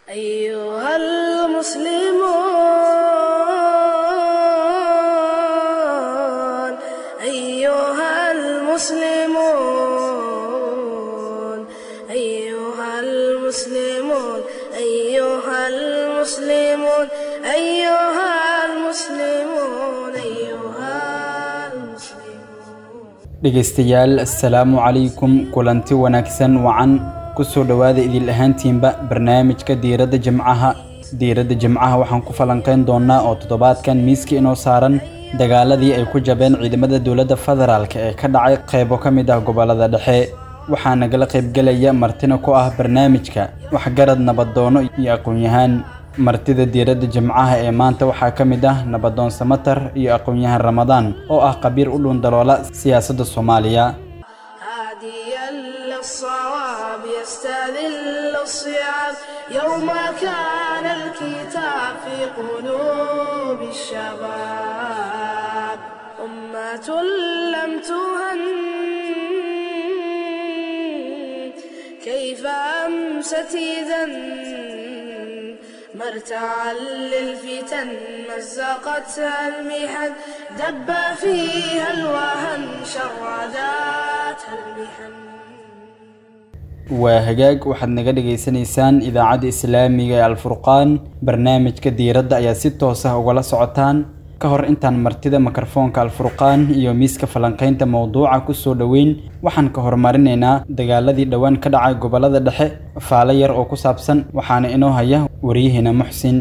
أيها المسلمون أيها المسلمون أيها المسلمون أيها المسلمون أيها المسلمون أيها المسلمون dhegaystayaal assalaamu calaykum kulanti wanaagsan wacan kusoo dhowaada idil ahaantiinba barnaamijka diiradda jimcaha diiradda jimcaha waxaan ku falanqayn doonaa oo toddobaadkan miiska inoo saaran dagaaladii ay ku jabeen ciidamada dowladda federaalk ee ka dhacay qaybo ka mid ah gobollada dhexe waxaa nagala qaybgelaya martina ku ah barnaamijka waxgarad nabadoono iyo aqoon-yahaan martida diiradda jimcaha ee maanta waxaa ka mid ah nabadoon samatar iyo aqoon-yahan ramadaan oo ah qabiir u dhuundaloola siyaasadda soomaaliya هاديا للصواب يستذل الصعاب يوم كان الكتاب في قلوب الشباب أمة لم تهن كيف أمست إذا مرتعا للفتن مزقتها المحن دب فيها الوهن شرداتها المحن waa hagaag waxaad naga dhagaysanaysaan idaacadda islaamiga ee alfurqaan barnaamijka diiradda ayaa si toos ah ugala socotaan ka hor intaan martida mikrofoonka alfurqaan iyo miiska falanqaynta mowduuca kusoo dhoweyn waxaan ka horumarinaynaa dagaaladii dhowaan ka dhacay gobollada dhexe faalo yar oo ku saabsan waxaana inoo haya waryaheena muxsin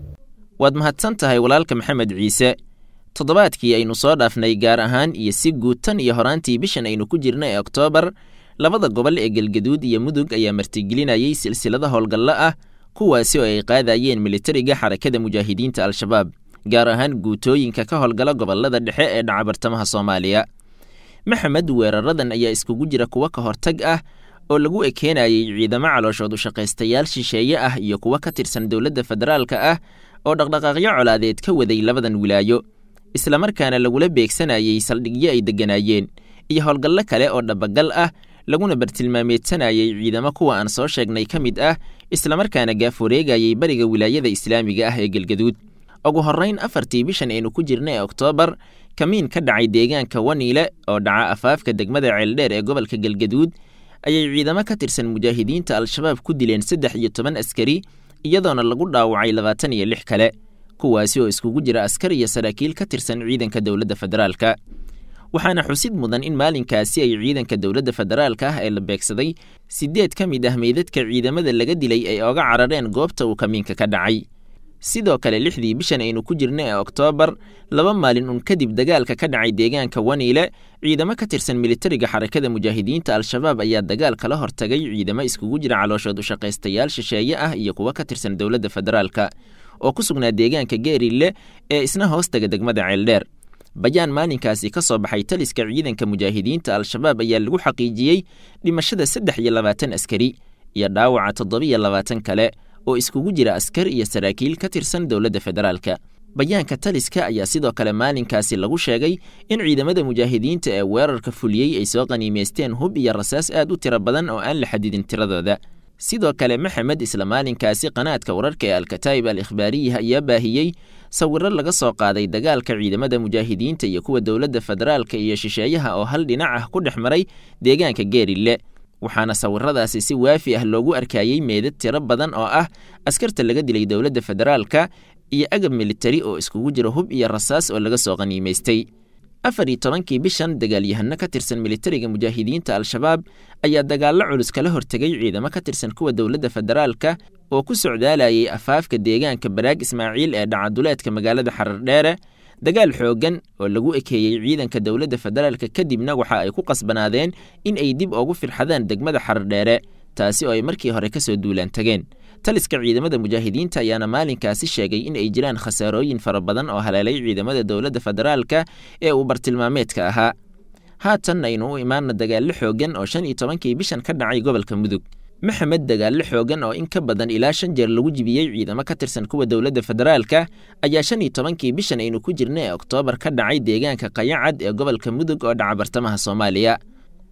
waad mahadsan tahay walaalka maxamed ciise toddobaadkii aynu soo dhaafnay gaar ahaan iyo si guud tan iyo horaantii bishan aynu ku jirna ee oktoobar labada gobol ee galgaduud iyo mudug ayaa martigelinayay silsilada howlgallo ah kuwaasi oo ay qaadayeen militariga xarakada mujaahidiinta al-shabaab gaar ahaan guutooyinka ka howlgala gobollada dhexe ee dhaca bartamaha soomaaliya maxamed weeraradan ayaa iskugu jira kuwo ka hortag ah oo lagu ekeenayay ciidamo calooshood ushaqaystayaal shisheeye ah iyo kuwo ka tirsan dowladda federaalka ah oo dhaqdhaqaaqyo colaadeed ka waday labadan wilaayo islamarkaana lagula beegsanayay saldhigyo ay degganaayeen iyo howlgallo kale oo dhabagal ah laguna bartilmaameedsanayay ciidamo kuwa aan soo sheegnay ka mid ah islamarkaana gaaf wareegayay bariga wilaayada islaamiga ah ee galgaduud ugu horrayn afartii bishan aynu ku jirna ee oktoobar kamiin ka dhacay deegaanka waniile oo dhaca afaafka degmada ceeldheer ee gobolka galgaduud ayay ciidamo ka tirsan mujaahidiinta al-shabaab ku dileen saddex iyo toban askari iyadoona lagu dhaawacay labaatan iyo lix kale kuwaasi oo iskugu jira askar iyo saraakiil ka tirsan ciidanka dowladda federaalka waxaana xusid mudan in maalinkaasi ay ciidanka dowladda federaalka ah ee la beegsaday siddeed ka mid ah meydadka ciidamada laga dilay ay oga carareen goobta uu kamiinka ka dhacay sidoo kale lixdii bishan aynu ku jirna ee oktoobar laba maalin un kadib dagaalka ka dhacay deegaanka waniile ciidamo ka tirsan militariga xarakada mujaahidiinta al-shabaab ayaa dagaal kala hortagay ciidamo iskugu jira calooshood ushaqaystayaal shisheeye ah iyo kuwo ka tirsan dowladda federaalka oo ku sugnaa deegaanka geerille ee isna hoostaga degmada ceeldheer bayaan maalinkaasi ka soo baxay taliska ciidanka mujaahidiinta al-shabaab ayaa lagu xaqiijiyey dhimashada saddex iyo labaatan askari iyo dhaawaca toddobiyo labaatan kale oo iskugu jira askar iyo saraakiil ka tirsan dowladda federaalka bayaanka taliska ayaa sidoo kale maalinkaasi lagu sheegay in ciidamada mujaahidiinta ee weerarka fuliyey ay soo qaniimaysteen hub iyo rasaas aad u tiro badan oo aan la xadidin tiradooda sidoo kale maxamed isla maalinkaasi qanaadka wararka ee alkataa'ib al ikhbaariya ayaa baahiyey sawiro laga soo qaaday dagaalka ciidamada mujaahidiinta iyo kuwa dowladda federaalka iyo shisheeyaha oo hal dhinac ah ku dhex maray deegaanka geerille waxaana sawiradaasi si waafi ah loogu arkayey meedad tiro badan oo ah askarta laga dilay dowladda federaalka iyo agab militari oo iskugu jira hub iyo rasaas oo laga soo qaniimaystay afar iyo tobankii bishan dagaalyahano ka tirsan militariga mujaahidiinta al-shabaab ayaa dagaallo culus kala hortegay ciidamo ka tirsan kuwa dowladda federaalka oo ku socdaalayay afaafka deegaanka baraag ismaaciil ee dhacaduleedka magaalada xarardheere dagaal xooggan oo lagu ekeeyey ciidanka dowladda federaalka kadibna waxa ay ku qasbanaadeen in ay dib ugu firxadaan degmada xarardheere taasi oo ay markii hore ka soo duulaan tageen taliska ciidamada mujaahidiinta ayaana maalinkaasi sheegay in ay jiraan khasaarooyin fara badan oo haleelay ciidamada dowladda federaalka ee uu bartilmaameedka ahaa haatan aynu u imaanna dagaallo xooggan oo shan iyo tobankii bishan ka dhacay gobolka mudug maxamed dagaallo xooggan oo in ka badan ilaa shan jeer lagu jibiyey ciidamo ka tirsan kuwa dowladda federaalka ayaa shan iyo tobankii bishan aynu ku jirna ee oktoobar ka dhacay deegaanka qayacad ee gobolka mudug oo dhaca bartamaha soomaaliya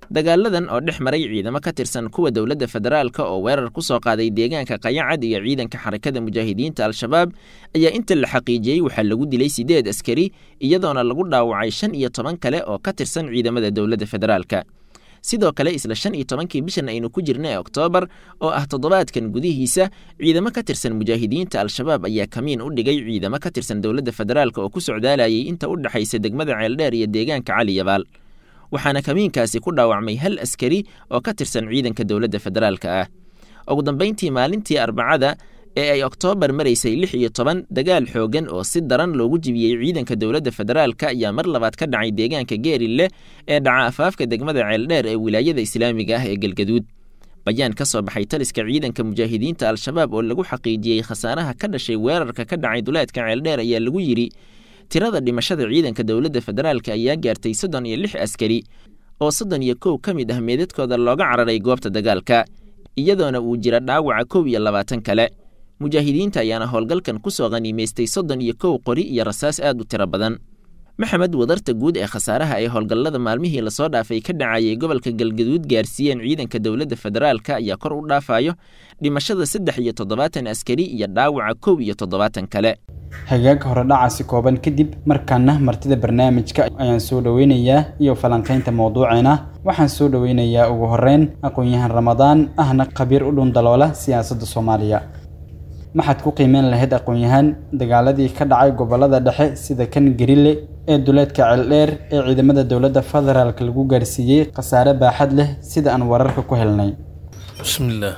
dagaaladan oo dhex maray ciidamo ka tirsan kuwa dowladda federaalka oo weerar ku soo qaaday deegaanka qayacad iyo ciidanka xarakada mujaahidiinta al-shabaab ayaa inta la xaqiijiyey waxaa lagu dilay siddeed askari iyadoona lagu dhaawacay shan iyo toban kale oo ka tirsan ciidamada dowladda federaalka sidoo kale isla shan iyo tobankii bishan aynu ku jirna ee oktoobar oo ah toddobaadkan gudihiisa ciidamo ka tirsan mujaahidiinta al-shabaab ayaa kamiin u dhigay ciidamo ka tirsan dowladda federaalka oo ku socdaalayay inta u dhexaysa degmada ceeldheer iyo deegaanka cali yabaal waxaana kamiinkaasi ku dhaawacmay hal askari oo ka tirsan ciidanka dowladda federaalka ah ugu dambayntii maalintii arbacada ee ay oktoobar maraysay lix iyo toban dagaal xoogan oo si daran loogu jibiyey ciidanka dowladda federaalka ayaa mar labaad ka dhacay deegaanka geerille ee dhaca afaafka degmada ceeldheer ee wilaayada islaamiga ah ee galgaduud bayaan ka soo baxay taliska ciidanka mujaahidiinta al-shabaab oo lagu xaqiijiyey khasaaraha ka dhashay weerarka ka dhacay duleedka ceeldheer ayaa lagu yidhi tirada dhimashada ciidanka dowladda federaalka ayaa gaartay soddon iyo lix askari oo soddon iyo kow ka mid ah meedadkooda looga cararay goobta dagaalka iyadoona uu jira dhaawaca kow iyo labaatan kale mujaahidiinta ayaana howlgalkan ku soo khaniimaystay soddon iyo kow qori iyo rasaas aad u tiro badan maxamed wadarta guud ee khasaaraha ay howlgallada maalmihii lasoo dhaafay ka dhacayay gobolka galgaduud gaarsiiyeen ciidanka dowladda federaalka ayaa kor u dhaafayo dhimashada saddex iyo toddobaatan askari iyo dhaawaca kow iyo toddobaatan kale hagaag hore dhacaasi kooban kadib markaana martida barnaamijka ayaan soo dhoweynayaa iyo falanqaynta mowduuceena waxaan soo dhoweynayaa ugu horeyn aqoon-yahan ramadaan ahna khabiir u dhundaloola siyaasadda soomaaliya maxaad ku qiimeyn lahayd aqoon-yahaan dagaaladii ka dhacay gobolada dhexe sida kan garile ee duleedka ceeldheer ee ciidamada dowladda federaalk lagu gaarsiiyey khasaare baaxad leh sida aan wararka ku helnay بسم الله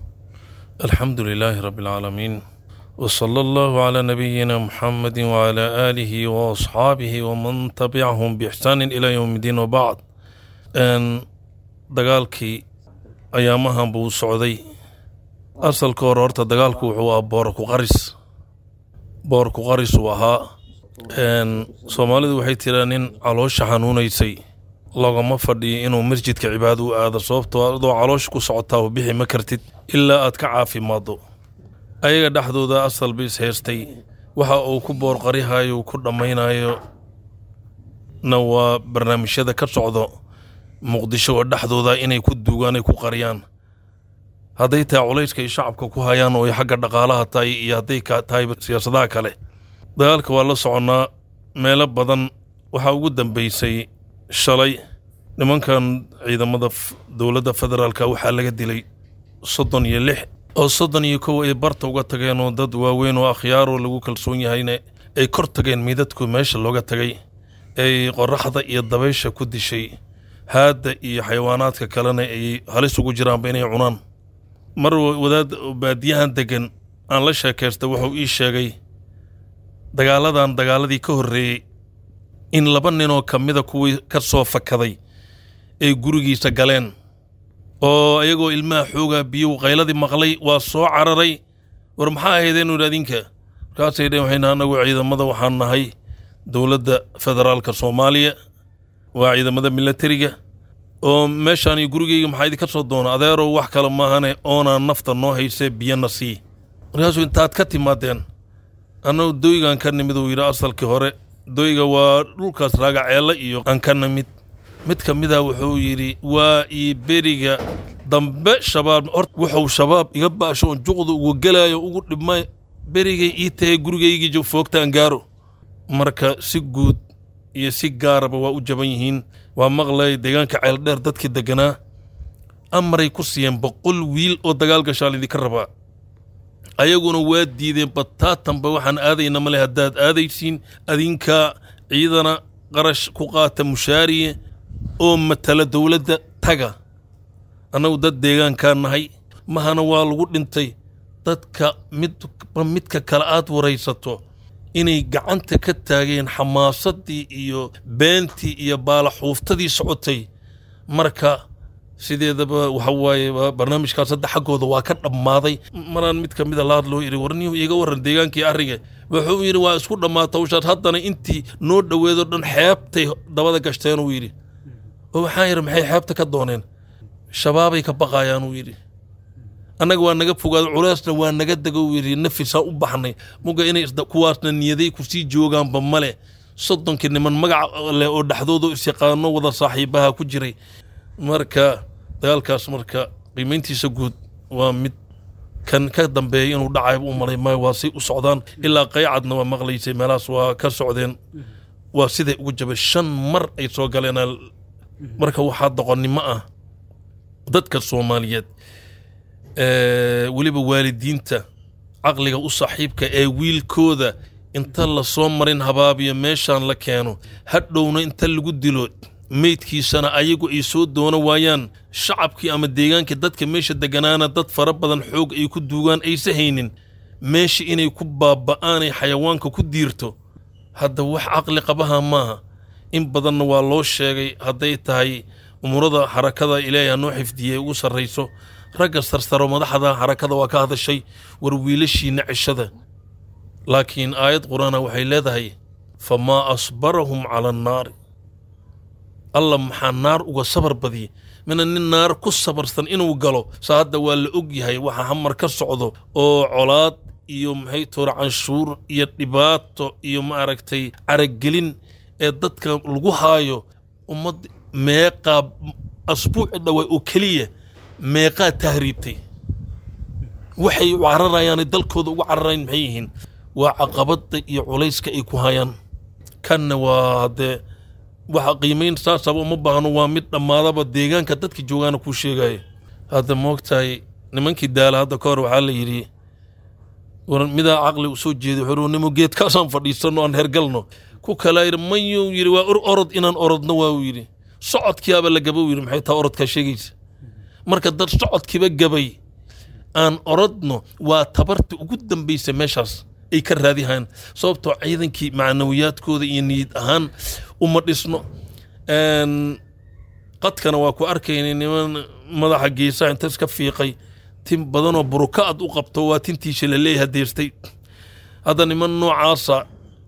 الحمد لله رب العالمين وصلى الله على نبينا محمد وعلى آله وأصحابه ومن تبعهم بإحسان إلى يوم الدين وبعد أن دقالكي أيامها بو سعودي أصل كورورتا دقالكو هو بوركو قرس بوركو قرس وها أن سومالي waxay tiraanin caloosha xanuunaysay lagama fadhiyo inuu masjidka cibaado u aado sababtoo adoo caloosha ku socotaa u bixi ma kartid ilaa aad ka caafimaaddo ayaga dhexdooda asal ba is haystay waxa uu ku boorqarihayo ku dhammaynayo na waa barnaamijyada ka socdo muqdisho oo dhexdooda inay ku duugaan ay ku qariyaan hadday tahay culayska ay shacabka ku hayaan oo ay xagga dhaqaalaha tahay iyo hadday ka tahay siyaasadaha kale dagaalka waa la soconnaa meelo badan waxaa ugu dambaysay shalay nimankan ciidamada dowladda federaalka waxaa laga dilay soddon iyo lix oo soddon iyo kow ay barta uga tageen oo dad waaweyn oo akhyaaroo lagu kalsoon yahayna ay kor tageen miidadku meesha looga tagay ay qoraxda iyo dabaysha ku dishay haadda iyo xayawaanaadka kalena ay halis ugu jiraanba inay cunaan mar wadaad baadiyahan deggan aan la sheekaysta wuxuu ii sheegay dagaaladan dagaaladii ka horreeyey in laba ninoo ka mida kuwii ka soo fakaday ay gurigiisa galeen oo ayagoo ilmaha xoogaa biyow qayladii maqlay waa soo cararay war maxaa ahaydeen udhi adinka markaasay dheen waxayna annagu ciidamada waxaan nahay dowladda federaalka soomaaliya waa ciidamada milatariga oo meeshaani gurigayga maxaa idinka soo doona adeerow wax kale maahane oonaan nafta noo haysee biyana sii markaasuu intaad ka timaadeen annagu doygaan ka nimid uu yidhi asalkii hore doyga waa dhulkaas raagaceella iyo aan ka nimid mid ka mida wuxuu yidhi waa ii beriga dambe shabaab hor wuxuu shabaab iga baasho oon juqda ugu gelaayo ugu dhibmay berigay ii tahay gurigaygii foogtaan gaaro marka si guud iyo si gaaraba waa u jaban yihiin waa maqlay deegaanka ceeldheer dadkii degganaa amaray ku siiyeen boqol wiil oo dagaal gashaa laydinka rabaa ayaguna waa diideen bataatanba waxaan aadayna male haddaad aadaysiin adinkaa ciidana qarash ku qaata mushaariye oo matala dowladda taga annagu dad deegaankaa nahay mahana waa lagu dhintay dadka midba midka kale aad waraysato inay gacanta ka taageen xamaasaddii iyo beentii iyo baalaxuuftadii socotay marka sideedaba waxa waaye barnaamijkaas hadda xaggooda waa ka dhammaaday maraan mid ka mida laad loo yidhi warniyuu iiga warran deegaankii arriga wuxuu yidhi waa isku dhammaata hawshaas haddana intii noo dhoweedo dhan xeebtay dabada gashteen uu yidhi oo waxaan yidhi maxay xeebta ka dooneen shabaabay ka baqaayaan uu yidhi annaga waa naga fogaado culaasna waa naga dego uu yidhi nafisaa u baxnay muga inay kuwaasna niyaday kusii joogaanba male soddonkii niman magac leh oo dhexdooda isyaqaano wada saaxiibaha ku jiray marka dagaalkaas marka qiimayntiisa guud waa mid kan ka dambeeya inuu dhacayba u malay maayo waa say u socdaan ilaa qaycadna waa maqlaysay meelahaas waa ka socdeen waa siday ugu jabay shan mar ay soo galeen marka waxaa doqonnimo ah dadka soomaaliyeed ee, weliba waalidiinta caqliga u saaxiibka ee wiilkooda inta lasoo marin habaabiyo meeshaan la keeno hadhowna inta lagu dilo meydkiisana ayagu ay soo doono waayaan shacabkii ama deegaankii dadka meesha deganaana dad fara badan xoog ay ku duugaan aysa haynin meesha inay ku baaba'aanay xayawaanka ku diirto hadda wax caqli qabaha maaha in badanna waa loo sheegay hadday tahay umurada xarakada ilaahay ha noo xifdiyey ugu sarrayso ragga sarsaro madaxda xarakada waa ka hadashay war wiilashiina cishada laakiin aayad qur-aana waxay leedahay famaa asbarahum cala annaari alla maxaa naar uga sabar badiyey mina nin naar ku sabarsan inuu galo saa hadda waa la og yahay waxa hamar ka socdo oo colaad iyo maxay toora canshuur iyo dhibaato iyo maaragtay caragelin ee dadka lagu haayo ummad meeqaa asbuuci dhawaa oo keliya meeqaa tahriibtay waxay u cararayaan dalkooda ugu cararayn maxay yihiin waa caqabada iyo culayska ay ku hayaan kanna waa haddee waxa qiimayn saasaba uma baahno waa mid dhammaadaba deegaanka dadka joogaana kuu sheegaya hadda moogtahay nimankii daala hadda ka hor waxaa la yidhi war midaa caqli u soo jeeday xorunimo geedkaasaan fadhiisanno aan hergalno ku kalaa yidhi mayuu yidhi waa or orod inaan orodno waa uu yidhi socodkiyaaba la gaba u yidhi maxay taa orodkaa sheegaysa marka dad socodkiiba gabay aan orodno waa tabarta ugu dambaysa meeshaas ay ka raadihayaan sababtoo ciidankii macnawiyaadkooda iyo niyad ahaan uma dhisno Een, qadkana waa ku arkaynay niman madaxa geesaha inta iska fiiqay tin badanoo buruka ad u qabto waa tintiisa la leeyahay deertay hadda niman noocaasa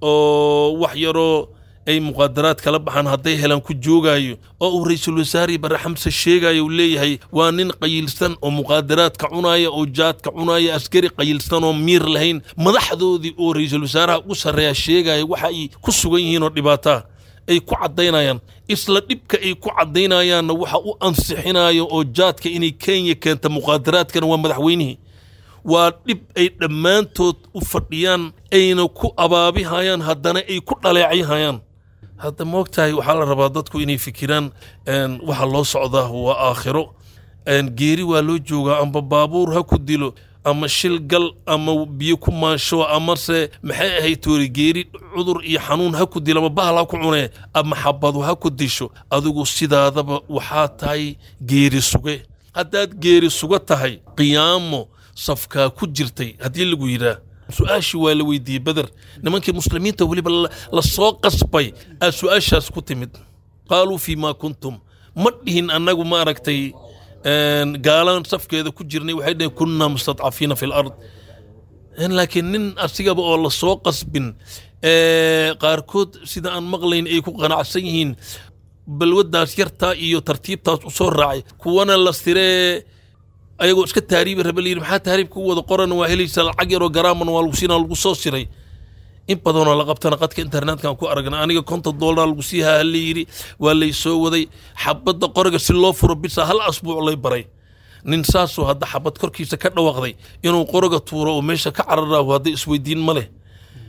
oo wax yaroo ay muqaadaraad kala baxaan hadday helaan ku joogaayo oo uu ra-iisul wasaare bare xamse sheegayo uu leeyahay waa nin qayilsan oo muqaadaraadka cunaaya oo jaadka cunaaya askari qayilsan oo miir lahayn madaxdoodii oo ra-iisul wasaaraha ugu sarreeya sheegaya waxa ay ku sugan yihiin oo dhibaataa ay ku caddaynayaan isla dhibka ay ku caddaynayaanna waxa u ansixinayo oo jaadka inay kenya keenta muqaadaraadkana waa madaxweynihii waa dhib ay dhammaantood u fadhiyaan ayna ku abaabihayaan haddana ay ku dhaleecayhayaan hadda moogtahay waxaa la rabaa dadku inay fikiraan een, waxa loo socdaa waa aakhiro een, geeri waa loo joogaa amba baabuur ha ku dilo ama shil gal ama biyo ku maansho amase maxay ahayd toori geeri cudur iyo xanuun ha ku dilo ama bahal ha ku cunee ama xabadu ha ku disho adigu sidaadaba waxaa tahay geeri suge haddaad geeri suga tahay qiyaamo safkaa ku jirtay haddii lagu yidhaah su-aashii waa la weydiiyey beder nimankii muslimiinta weliba la- la soo qasbay aa su-aashaas ku timid qaaluu fii maa kuntum ma dhihin annagu ma aragtay een, gaalaan safkeeda ku jirnay waxay dhaheen kunnaa mustadcafiina fi lard Een, laakiin nin asigaba oo la soo qasbin ee, qaarkood sida aan maqlayn ay ku qanacsan yihiin balwadaas yartaa iyo tartiibtaas u soo raacay kuwana la siree ayagoo iska taariibi raba la yidhi maxaa taariib ku wada qoran waa helaysa lacag yaroo garaaman waa lagu siinaa lagu soo siray in badanoo la qabtana qadka internetkan ku aragna aniga konton doolar lagu sii haa la yidhi waa lay soo waday xabadda qoriga si loo furo bisa hal asbuuc lay baray nin saasoo hadda xabad korkiisa ka dhawaaqday inuu qoriga tuuro oo meesha ka cararaahu hadda isweydiin ma leh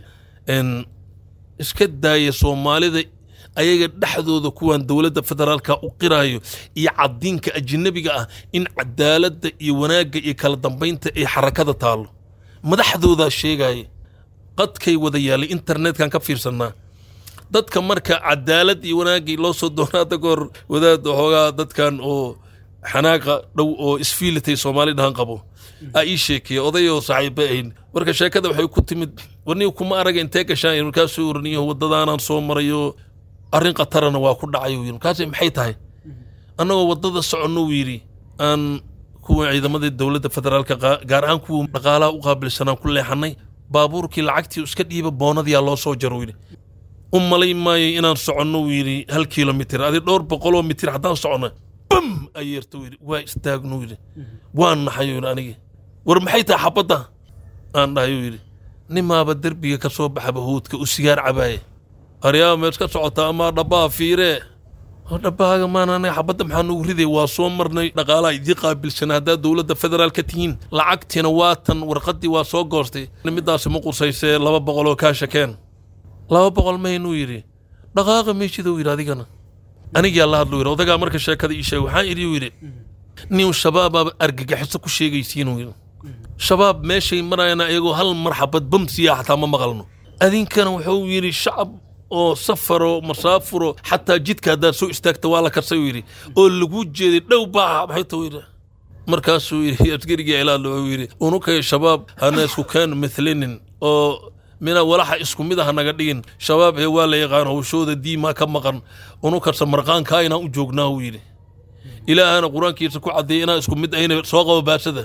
En, iska daaya soomaalida ayaga dhexdooda kuwan dowladda federaalka u qiraayo iyo cadiinka ajnabiga ah in cadaaladda iyo wanaagga iyo kala dambaynta ay xarakada taalo madaxdoodaa sheegaya qadkay wada yaalay internetkan ka fiirsanaa dadka marka cadaalad iyo wanaaggii loo soo doonaa hadda kahor wadaada hoogaa dadkan oo xanaaqa dhow oo isfiilitay soomaali dhahan qabo aa ii sheekeeya odayoo saaxiiba ahayn marka sheekada waxay ku timid warniga kuma araga intee gashaan markaasuu oraniyo waddadaanaan soo marayo arrin khatarana waa ku dhacay uu yidhi markaas maxay tahay annagoo waddada soconno uu yidhi aan kuwa ciidamadii dowladda federaalka qaa- gaar ahaan kuwa dhaqaalaha u qaabilsanaan ku leexanay baabuurkii lacagtii iska dhiiba boonadiyaa loo soo jaro uu yidhi u malay maayo inaan soconno uu yidhi hal kilomitir adi dhowr boqoloo mitir haddaan soconno bam ayeerta uu yidhi waa istaagno uu yidhi waan naxay uu yidhi anigi war maxay tahay xabadda aan dhahay uu yidhi nimaaba derbiga ka soo baxaba huudka u sigaar cabaaye aryaaba mees ka socota amaa dhabbaa fiiree oo dhabbahaaga maan anaga xabadda maxaa nugu riday waa soo marnay dhaqaalaha idii qaabilsana haddaad dowladda federaalka tihiin lacagtiina waatan warqaddii waa soo goostay midaasi ma qusaysee laba boqol oo kaasha keen laba boqol maynuu yidhi dhaqaaqa meeshiduu yidhi adigana anigaa la hadlu yidhi odagaa marka sheekada ii sheegay waxaan idhi yidhi nin shabaabaaba argagaxiso ku sheegaysiinuu yidhi shabaab meeshay marayana iyagoo hal mar xabad bamsiya xataa ma maqalno adinkana wuxuu yidhi shacab oo safaro masaafuro xataa jidka haddaad soo istaagta waa la karsay uu yidhi oo lagu jeeday dhow baa maxay tuu yidhi markaasuu yidhi askarigii ilaal wuxuu yidhi unukay shabaab hana isku keen mithlinin oo mina walaxa isku mid ah naga dhigin shabaab ee waa la yaqaan hawshooda diimaa ka maqan unukarsa marqaankaa inaan u joognaa uu yidhi ilaahana qur-aankiisa ku caddeeyay inaan isku mid ahayna soo qabo baasada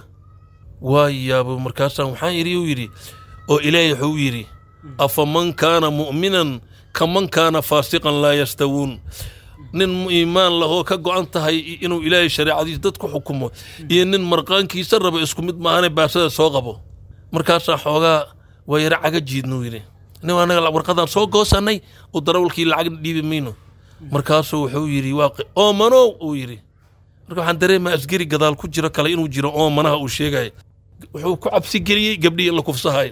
waa yaabo markaasaan waxaan yidhi uu yidhi oo ilaahay wuxuu yidhi afaman kaana mu'minan kaman kaana faasiqan laa yastawuun nin iimaan lahoo ka go'an tahay inuu ilaahay shareecadiisa dad ku xukumo iyo nin marqaankiisa raba isku mid maahane baasada soo qabo markaasaa xoogaa waa yara caga jiidnuu yidhi nin anaga warqadaan soo goosannay oo darawalkii lacagna dhiibi mayno markaasuu wuxuu yidhi waa oomanow uu yidhi marka waxaan dareemaa asgari gadaal ku jiro kale inuu jiro oomanaha uu sheegaya wuxuu ku cabsi geliyey gabdhihii in la kufsahay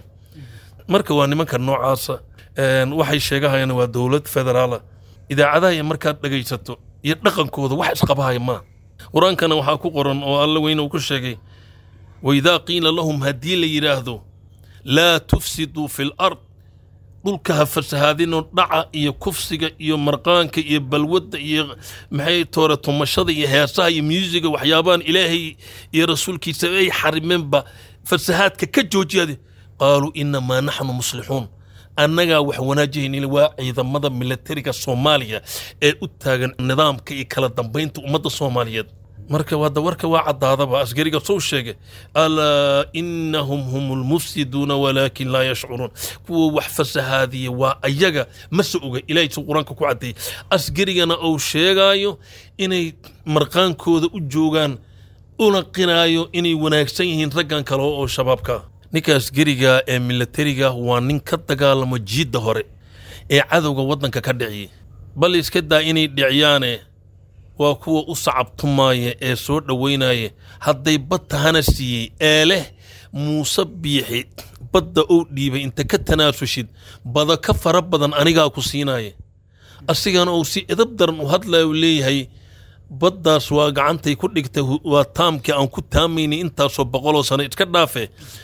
marka waa nimanka noocaasa waxay sheegahayaan waa dowlad federaala idaacadaha iyo markaad dhegaysato iyo dhaqankooda wax isqabahaya maa qur-aankana waxaa ku qoran oo alla weyne uu ku sheegay waidaa qiila lahum haddii la yidhaahdo laa tufsiduu fi lard dhulka ha fasahaadinoo dhaca iyo kufsiga iyo marqaanka iyo balwadda iyo maxay toore tumashada iyo heesaha iyo muusiga waxyaabahan ilaahay iyo rasuulkiisa ay xarimeenba fasahaadka ka joojiyade qaaluu inamaa naxnu muslixuun annagaa wax wanaajihaynin waa ciidamada milatariga soomaaliya ee u taagan nidaamka iyo kala dambaynta ummadda soomaaliyeed marka wada warka waa caddaadaba asgariga soo sheegay alaa inahum hum lmufsiduuna walaakin laa yashcuruun kuwa wax fasahaadiya waa ayaga ma se oga ilahay suu qur-aanka ku caddeeyey asgarigana uu sheegaayo inay marqaankooda u joogaan una qinaayo inay wanaagsan yihiin raggan kale oo shabaabka ninka asgariga ee milatariga waa nin ka dagaalamo jiidda hore ee cadowga waddanka ka dhiciyey bal iska daa inay dhiciyaane waa kuwa u sacabtumaaya ee soo dhowaynaya hadday bad tahana siiyey ee leh muuse biixi badda ou dhiibay inta ka tanaasushid bada ka fara badan anigaa ku siinaya asigana uu si edab daran u hadlaya u leeyahay baddaas waa gacantay ku dhigtay waa taamkii aan ku taamaynay intaasoo boqoloo sano iska dhaafe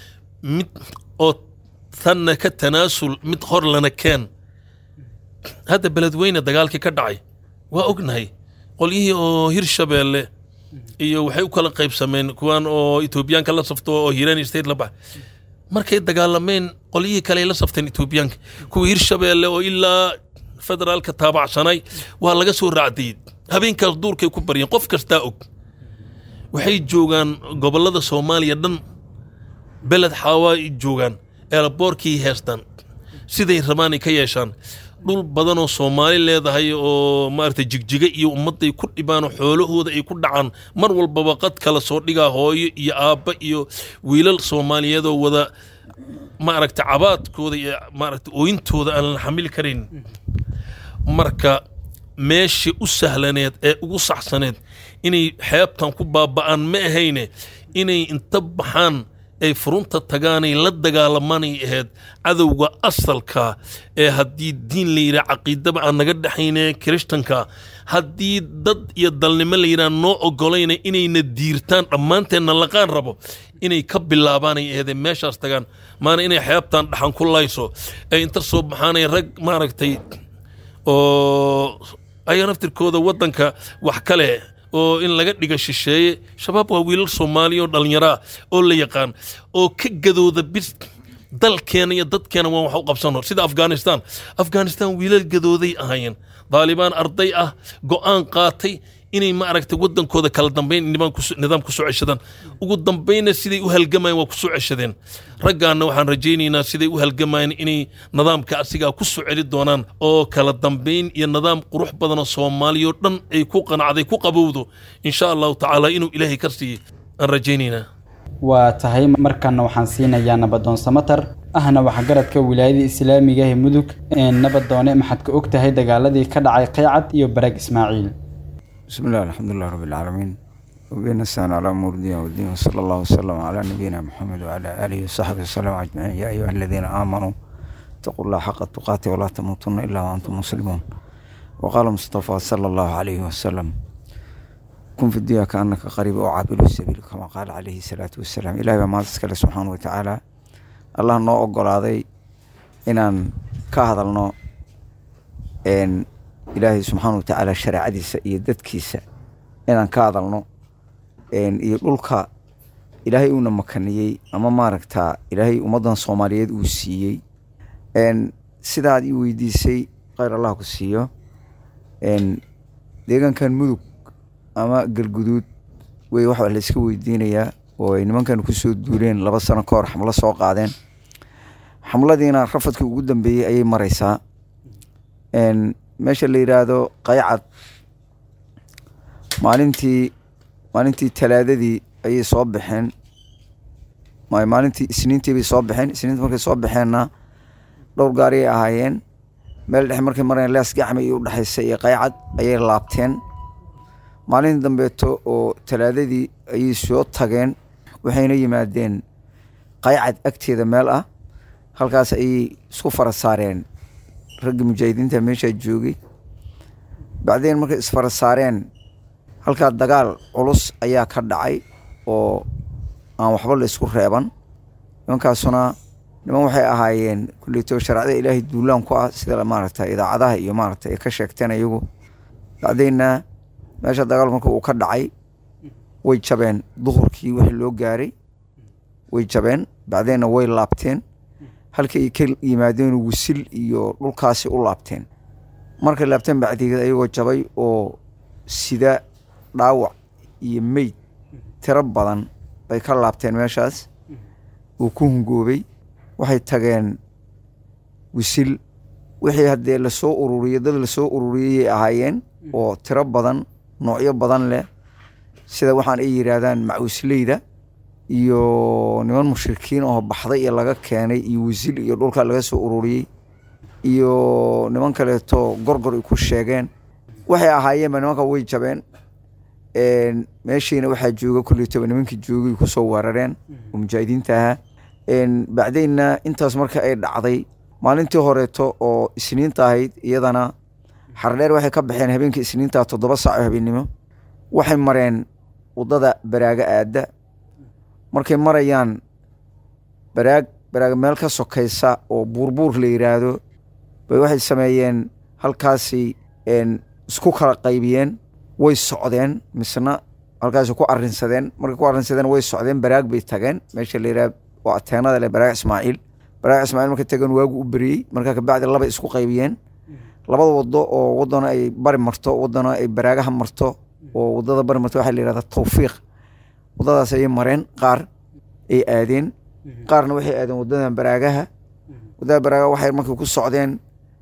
mid oo tanna ka tanaasul mid hor lana keen hadda beledweyne dagaalkii ka dhacay waa ognahay qolyihii oo hirshabeelle iyo waxay u kala qaybsameen kuwan oo etoobiyaanka la safto oo hiiraan state la baxay markay dagaalameen qolyihii kale ay la safteen etoobiyaanka kuwa hirshabeelle oo ilaa federaalka taabacsanay waa laga soo raacdayey habeenkaas duurkay ku baryeen qof kastaa og waxay joogaan gobollada soomaaliya dhan beled xaawaa joogaan eelaboorkii heestaan siday rabaanay ka yeeshaan dhul badanoo soomaali leedahay oo maaragtay jigjiga iyo ummadday ku dhibaanoo xoolahooda ay ku dhacaan mar walbaba qad kala soo dhigaa hooyo iyo aabba iyo wiilal soomaaliyeedoo wada maaragtay cabaadkooda iyo maaragtay ooyintooda aan la xamili karayn marka meeshii u sahlaneed ee ugu saxsaneed inay xeebtan ku baaba'aan ma ahayne inay inta baxaan ay furunta tagaanay la dagaalamanay ahayd cadowga asalka ee haddii diin la yidhaha caqiidaba aan naga dhexayne kirishtanka haddii dad iyo dalnimo la yidhaha noo ogolayna inayna diirtaan dhammaanteenna laqaan rabo inay ka bilaabaanay ahaydee meeshaas tagaan maana inay xeebtan dhaxan ku layso ee inta soo baxaanay rag maaragtay oo ayaa naftirkooda waddanka wax kale oo in laga dhiga shisheeye shabaab waa wiilal soomaaliya oo dhallinyaraa oo la yaqaan oo ka gadooda bis dalkeena iyo dadkeena waan wax u qabsano sida afghanistan afghanistan wiilal gadooday ahaayeen daalibaan arday ah go'aan qaatay inay ma aragtay waddankooda kala dambayn nidaam ku soo ceshadaan ugu dambaynna siday u halgamayeen waa ku soo ceshadeen raggaanna waxaan rajaynaynaa siday u halgamayeen inay nidaamka asigaa ku soo celi doonaan oo kala dambayn iyo nidaam qurux badanoo soomaaliyao dhan ay ku qanacday ku qabowdo insha allahu tacaala inuu ilaahay ka siiyey aan rajaynaynaa waa tahay markanna waxaan siinayaa nabadoon samatar ahna waxgaradka wilaayada islaamiga ee mudug nabadoone maxaad ka og tahay dagaaladii ka dhacay qaycad iyo barag ismaaciil بسم الله الحمد لله رب العالمين وبين نستعين على أمور الدين والدين وصلى الله وسلم على نبينا محمد وعلى آله وصحبه وسلم أجمعين يا أيها الذين آمنوا اتقوا الله حق تقاته ولا تموتن إلا وأنتم مسلمون وقال مصطفى صلى الله عليه وسلم كن في الدنيا كأنك قريب أو عابر السبيل كما قال عليه الصلاة والسلام إلهي ما تسكال سبحانه وتعالى الله نو أقول هذا إنان كهذا إن ilaahay subxaana watacaala shareecadiisa iyo dadkiisa inaan ka hadalno iyo dhulka ilaahay uuna makaniyey ama maaragtaa ilaahay ummaddan soomaaliyeed uu siiyey sidaad ii weydiisay kheyr allah ku siiyo deegaankan mudug ama galguduud wey waxa la iska weydiinayaa oo ay nimankan kusoo duuleen laba sano ka hor xamlo soo qaadeen xamladiina rafadkii ugu dambeeyey ayay mareysaa meesha la yidhaahdo qaycad maalintii maalintii talaadadii ayay soo baxeen maalintii isniintii bay soo baxeen isniinta markay soo baxeenna dhowr gaariyay ahaayeen meel dhexe markay mareen leas gacmi iyo udhexaysa iyo qaycad ayay laabteen maalintii dambeeto oo talaadadii ayay soo tageen waxayna yimaadeen qaycad agteeda meel ah halkaas ayay isku fara saareen raggii mujaahidiinta meeshaa joogay bacdeen markay isfara saareen halkaa dagaal culus ayaa ka dhacay oo aan waxba la isku reeban nimankaasuna niman waxay ahaayeen kuleyto sharcada ilaahay duulaan ku ah sida maaragta idaacadaha iyo maaragta ay ka sheegteen iyagu bacdeenna meesha dagaal marka uu ka dhacay way jabeen duhurkii wixii loo gaaray way jabeen bacdeenna way laabteen halkii ay ka yimaadeen wisil iyo dhulkaasi u laabteen markay laabteen bacdigeed ayagoo jabay oo sida dhaawac iyo meyd tiro badan bay ka laabteen meeshaas uu ku hungoobay waxay tageen wisil wixii haddee lasoo ururiyey dad lasoo ururiyeyay ahaayeen oo tiro badan noocyo badan leh sida waxaan ay yidhaahdaan macuusleyda iyo niman mushrikiin oo baxday iyo laga keenay iyo wisil iyo dhulka laga soo ururiyey iyo niman kaleeto gorgor ay ku sheegeen waxay ahaayeenba nimanka way jabeen meeshiina waxaa jooga kuleytoba nimankii joogay kusoo weerareen oo mujaahidiinta ahaa bacdeenna intaas marka ay dhacday maalintii horeeto oo isniinta ahayd iyadana xardheer waxay ka baxeen habeenkii isniinta toddoba saac oo habeennimo waxay mareen waddada baraaga aadda markay marayaan baraag baraag meel ka sokaysa oo buurbuur la yidhaahdo bay waxay sameeyeen halkaasi isku kala qaybiyeen way socdeen misna halkaasi ku arinsadeen markay ku arinsadeen way socdeen baraag bay tageen meesha la yidhaha waa ateenada leh baraag ismaaciil baraag ismaaciil markay tageen waagu u beriyey markaa kabacdi labay isku qaybiyeen labada wado oo wadana ay bari marto wadana ay baraagaha marto oo wadada bari marto waxaa la yihahda tawfiiq wadadaas ayay mareen qaar ay aadeen qaarna waxay aadeen wadadan baraagaha wadada baraagaha waxay markay ku socdeen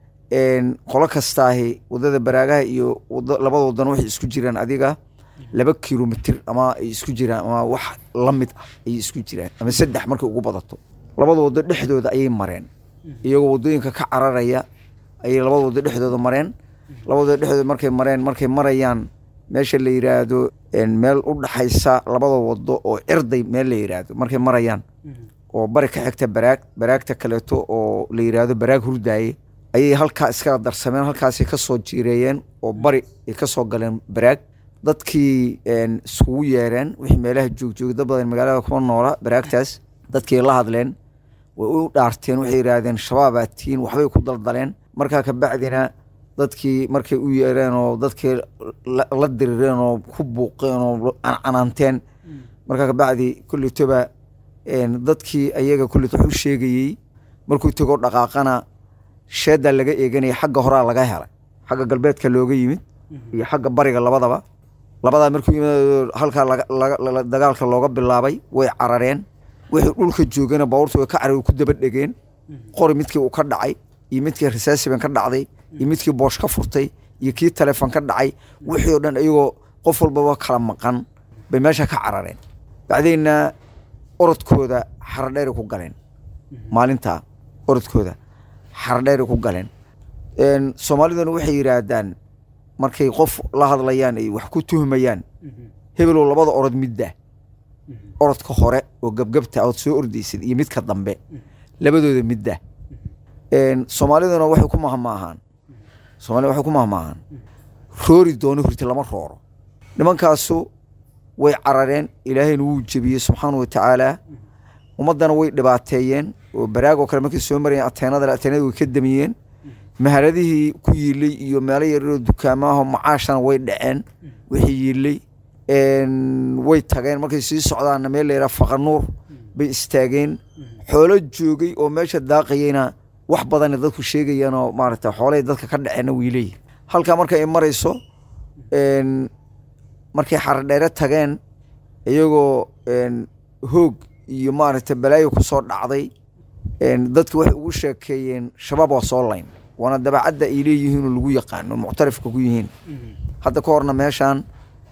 qolo kastaahi wadada baraagaha iyo labada wadana waxay isku jiraan adiga laba kilomitr ama ay isku jiraan ama wax la mid ah ayay isku jiraan ama saddex markay ugu badato labada wado dhexdooda ayay mareen iyagoo wadooyinka ka cararaya ayay labada wado dhexdooda mareen labada wado dhexdooda markay mareen markay marayaan meesha la yidhaahdo meel u dhaxaysa labada wado oo cirday meel la yidhaahdo markay marayaan oo bari ka xigta baraag baraagta kaleeto oo la yidhaahdo baraag hurdaaye ayay halkaa iskaga darsameen halkaasay ka soo jiireeyeen oo bari ay ka soo galeen baraag dadkii iskugu yeereen wixii meelaha joogjoogay dad badan magaalada kuma noola baraagtaas dadkii la hadleen way u dhaarteen waxay yidhaahdeen shabaabaa tihiin waxbay ku daldaleen markaa kabacdina dadkii markay u yeereen oo dadkii la dirireen oo ku buuqeen oo cancanaanteen markaa kabacdi kullitoba dadkii ayaga kullit wax u sheegayey markuu tegoo dhaqaaqana sheedaa laga eeganaya xagga horaa laga helay xagga galbeedka looga yimid iyo xagga bariga labadaba labadaa markuu yimid halkaa dagaalka looga bilaabay way carareen wixii dhulka joogana baabuurta way ka carar ku daba dhegeen qori midkii uu ka dhacay iyo midkii risaasiban ka dhacday iyo midkii boosh ka furtay iyo kii taleefon ka dhacay wixii oo dhan iyagoo qof walbaba kala maqan bay meesha ka carareen bacdeenna orodkooda xaradheeray ku galeen maalintaa orodkooda xaradheeray ku galeen soomaaliduna waxay yidhaahdaan markay qof la hadlayaan ay wax ku tuhmayaan hebelow labada orod midda orodka hore oo gebgebta ood soo ordaysid iyo midka dambe labadooda midda soomaaliduna waxay ku mahmaahaan soomaalida waxay ku mahmaahaan roori doono hurti lama rooro nimankaasu way carareen ilaahayna wuu jebiyey subxaana wa tacaala ummaddana way dhibaateeyeen oo baraagoo kale markay soo marayeen ateenada ateenada way ka damiyeen mahaladihii ku yiilay iyo meelo yaryaroo dukaamaho macaashana way dhaceen wixii yiilay way tageen markay sii socdaanna meel la yidhaha faqanuur bay istaageen xoolo joogay oo meesha daaqayeyna wax badana dadku sheegayaan oo maaragta xoolahay dadka ka dhaceenna way leeyihin halkaa marka ay marayso markay xaradheere tageen iyagoo hoog iyo maaragta balaayo ku soo dhacday dadki waxay ugu sheekeeyeen shabaab waa soo layn waana dabacadda ay leeyihiinoo lagu yaqaano muctarifka ku yihiin hadda ka horna meeshaan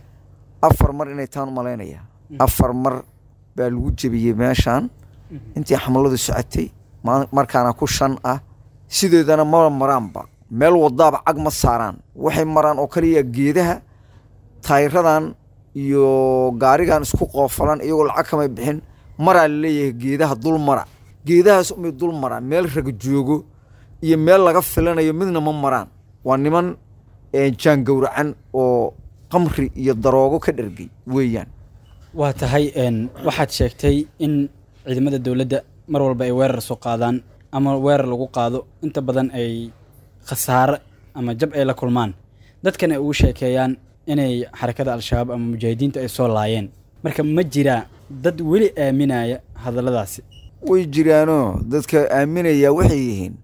afar mar inay taan umalaynaya afar mar baa lagu jebiyey meeshaan intii xamladu socotay markaana ku shan ah sideedana maba maraanba meel wadaaba cag ma saaraan waxay maraan oo kaliya geedaha taayiradan iyo gaarigan isku qoofalan iyagoo lacag kamay bixin maraa laleeyahay geedaha dul mara geedahaas umay dul maraan meel raga joogo iyo meel laga filanayo midna ma maraan waa niman jaangowracan oo qamri iyo daroogo ka dhergay weeyaan waa tahay waxaad sheegtay in ciidamada dowladda mar walba ay weerar soo qaadaan ama weerar lagu qaado inta badan ay khasaare ama jab ay la kulmaan dadkan ay ugu sheekeeyaan inay xarakada al-shabaab ama mujaahidiinta ay soo laayeen marka ma jiraa dad weli aaminaya hadalladaasi way jiraanoo dadka aaminaya waxay yihiin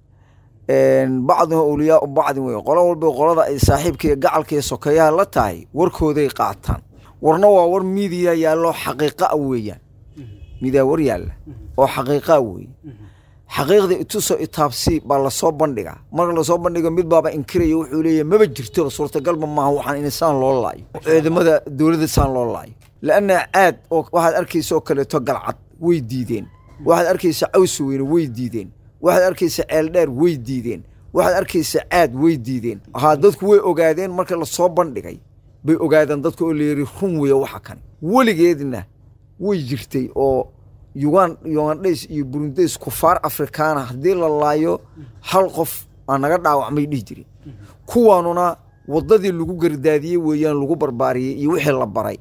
bacdina awliyaa bacdin wey qolo walba qolada ay saaxiibka iyo gacalka iyo sokeeyaha la tahay warkooday qaataan warna waa war miidiya yaallo xaqiiqaa weeyaan miidiya war yaalla oo xaqiiqaa weeye xaqiiqda itusoo itaabsi baa lasoo bandhigaa marka lasoo bandhigo mid baaba inkiraya wuxuu leeyahy maba jirto suurtagalba maaha waxaan in saan loo laayo ciidamada dowladda saan loo laayo laanna caad oo waxaad arkaysa oo kaleeto galcad way diideen waxaad arkaysa cawsi weyne way diideen waxaad arkaysa ceeldheer way diideen waxaad arkaysa caad way diideen haa dadku way ogaadeen marka lasoo bandhigay bay ogaadeen dadka oo layiri run weeye waxa kan weligeedna way jirtay oo yugan yugandhays iyo burundays kufaar afrikaana haddii la laayo hal qof aa naga dhaawacmay dhihi jirin kuwaanuna waddadii lagu gardaadiyey weeyaan lagu barbaariyey iyo wixii la baray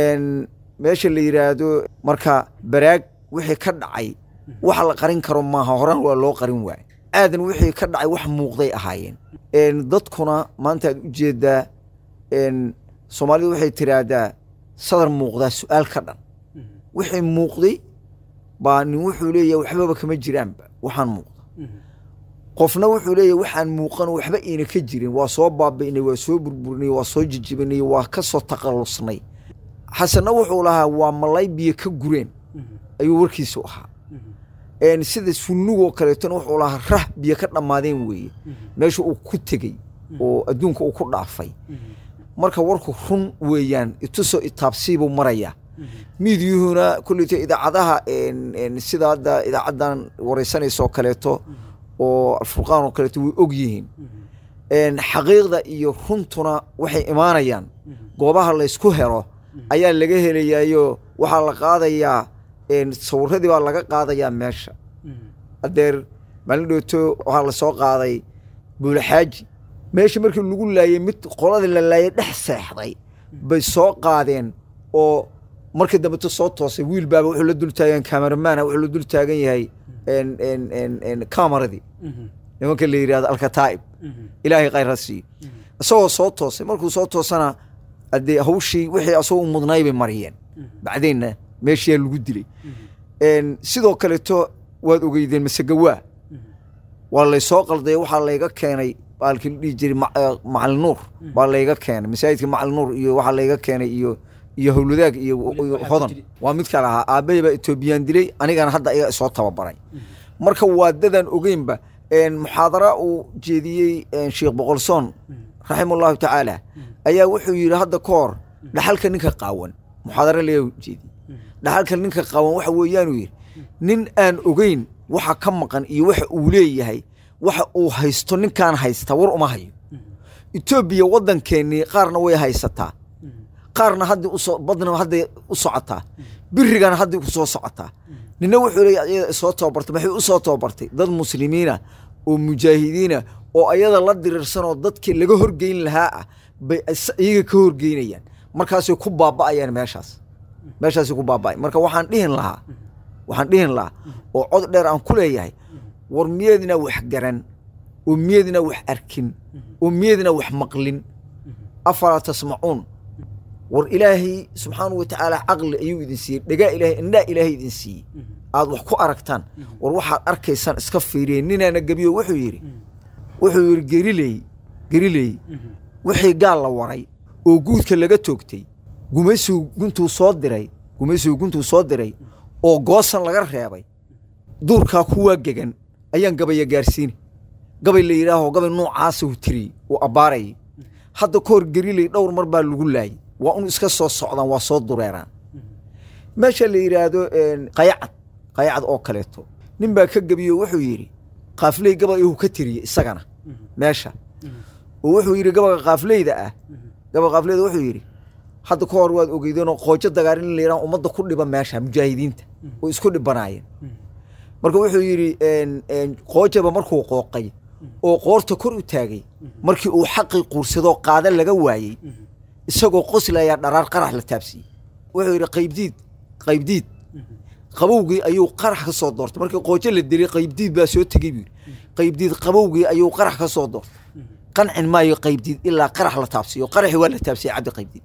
meesha la yidhaahdo marka baraag wixii ka dhacay waxa la qarin karo maaha horaan waa loo qarin waaye aadan wixii ka dhacay wax muuqday ahaayeen dadkuna maanta aad u jeedaa soomaalidu waxay tiraahdaa sadar muuqdaa su-aal ka dhan wixii muuqday baa nin wuxuu leeyahay waxbaba kama jiraanba waxaan muuqda qofna wuxuu leeyahay waxaan muuqan waxba iina ka jirin waa soo baabi'nay waa soo burburinay waa soo jijibinay waa ka soo takhallusnay xasanna wuxuu lahaa waa malay biyo ka gureen ayuu warkiisu ahaa sida sunnugoo kaleetona wuxuu lahaa rah biyo ka dhammaadeen weeye meesha uu ku tegey oo adduunka uu ku dhaafay marka warku run weeyaan itusoo itaabsiibuu marayaa miidyuhuna kulleyto idaacadaha sida hadda idaacaddan wareysanaysa oo kaleeto oo alfurqaan oo kaleeto way og yihiin xaqiiqda iyo runtuna waxay imaanayaan goobaha laysku helo ayaa laga helayayo waxaa la qaadayaa sawiradii baa laga qaadayaa meesha adeer maalin dhooto waxaa lasoo qaaday buulaxaaji meesha markii lagu laayey mid qoladii la laayay dhex seexday bay soo qaadeen oo markii dambeto soo toosay wiil baaba wuxuu la dul taagan kameramaana wuxuu la dul taagan yahay kamaradii nimanka la yidhahdo alkataa'ib ilaahay khayr ha siiyo isagoo soo toosay markuu soo toosana adee hawshii wixii asagoo u mudnay bay mariyeen bacdeenna meeshiyaa lagu dilay sidoo kaleeto waad ogeydeen masegawaa waa laysoo qalday waxaa layga keenay baalkii la dhihi jiray macalin nuur baa layga keenay masaajidka macalin nuur iyo waxaa layga keenay iyo iyo howladaag iyo hodan waa mid kale ahaa aabbahay baa etoobiyaan dilay anigana hadda ayaa isoo tababaray marka waa dadaan ogeynba muxaadara uu jeediyey sheekh boqolsoon raximahullahu tacaala ayaa wuxuu yidhi hadda ka hor dhaxalka ninka qaawan muxaadara laga jeediyey dhaxalka ninka qaawan waxa weeyaanuu yidhi nin aan ogeyn waxa ka maqan iyo waxa uu leeyahay waxa uu haysto ninkaan haysta war uma hayo etoobiya waddankeennii qaarna way haysataa qaarna hadda usoo badna hadday u socotaa birigana hadday ku soo socotaa nina wuxuu leeya ayada soo tababartay maxay u soo tababartay dad muslimiina oo mujaahidiina oo ayada la diriirsanoo dadkii laga horgeyn lahaa ah bay is- iyaga ka horgeynayaan markaasay ku baaba'ayaan meeshaas meeshaasay ku baaba'ay marka waxaan dhihin lahaa waxaan dhihin lahaa oo cod dheer aan ku leeyahay war miyeedna wax garan oo miyeedna wax arkin oo miyeedna wax maqlin afalaa tasmacuun war ilaahay subxaanahu wa tacaala caqli ayuu idin siiyey dhagaa ilaahay indhaa ilaahay idin siiyey aad wax ku aragtaan war waxaad arkaysaan iska fiiriyeen ninaana gebiyo wuxuu yidhi wuxuu yidhi geriley geriley wixii gaal la waray oo guudka laga toogtay gumaysigu guntuu soo diray gumaysigu guntuu soo diray oo goosan laga reebay duurkaa kuwaa gegan ayaan gabaya gaarsiini gabay la yidhaaho gabay noocaasa uu tiriyey uu abbaarayay hadda ka hor geriley dhowr mar baa lagu laayay waa unu iska soo socdaan waa soo dureeraan meesha la yidhaahdo een, qayacad qayacad oo kaleeto nin baa ka gebiyo wuxuu yidhi qaafley gabay uu ka tiriyey isagana meesha oo wuxuu yidhi gabaga qaafleyda ah gabaga qaafleyda wuxuu yidhi hadda ka hor waad ogeydeenoo qoojo dagaar in la yidhaha ummadda ku dhiba meesha mujaahidiinta oo isku dhibanaayeen marka wuxuu yidhi een, een, qoojaba markuu qooqay oo qoorta kor u taagay markii uu xaqii quursadoo qaada laga waayey isagoo qoslayaa dharaar qarax la taabsiiyey wuxuu yidhi qaybdiid qaybdiid qabowgii ayuu qarax ka soo doortay markii qoojo la dilay qaybdiid baa soo tegey buu yidhi qaybdiid qabowgii ayuu qarax ka soo doortay qancin maayo qaybdiid ilaa qarax la taabsiiyo qaraxi waa la taabsiyey cabdi qaybdiid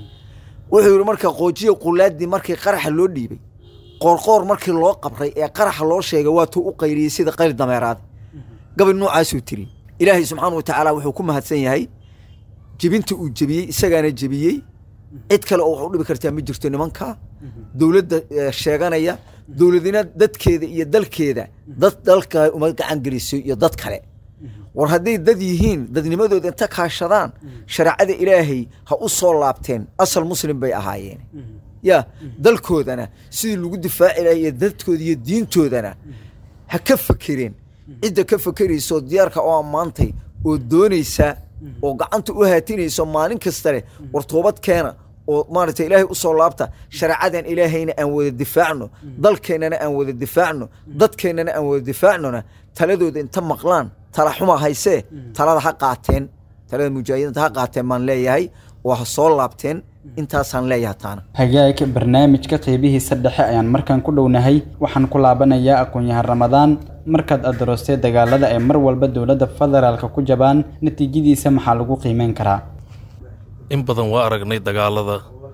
wuxuu yidhi marka qoojiya qulaadii markii qaraxa loo dhiibay qoorqoor markii loo qabray ee qaraxa loo sheegay waa tuu u qayriyey sida qayr dameeraad gabay noocaasuu tiri ilaahay subxaana wa tacaala wuxuu ku mahadsan yahay jebinta uu jebiyey isagaana jebiyey cid kale oo wax u dhibi kartaa ma jirto nimanka dowladda eh, sheeganaya dowladina dadkeeda iyo dalkeeda dad dalka uma gacan geliso iyo dad kale war hadday dad yihiin dadnimadooda inta kaashadaan shareecada ilaahay ha u soo laabteen asal muslim bay ahaayeen ya dalkoodana sidii lagu difaaci lahay iyo dadkooda iyo diintoodana ha ka fakereen cidda ka fakerayso diyaarka oo ammaantay oo doonaysa oo gacanta u haatinayso maalin kasta leh war toobad keena oo maaragtay ilaahay u soo laabta shareecadan ilaahayna aan wada difaacno dalkeennana aan wada difaacno dadkeennana aan wada difaacnona taladooda inta maqlaan tala xuma haysee talada ha qaateen talada mujaahidiinta ha qaateen baan leeyahay oo ha soo laabteen intaasaan leeyahay taana hagaag barnaamijka qeybihiisa dhexe ayaan markaan ku dhownahay waxaan ku laabanayaa aqoon-yahan ramadaan markaad adoorostay dagaalada ay mar walba dowladda federaalka ku jabaan natiijadiisa maxaa lagu qiimeyn karaa in badan waa aragnay dagaalada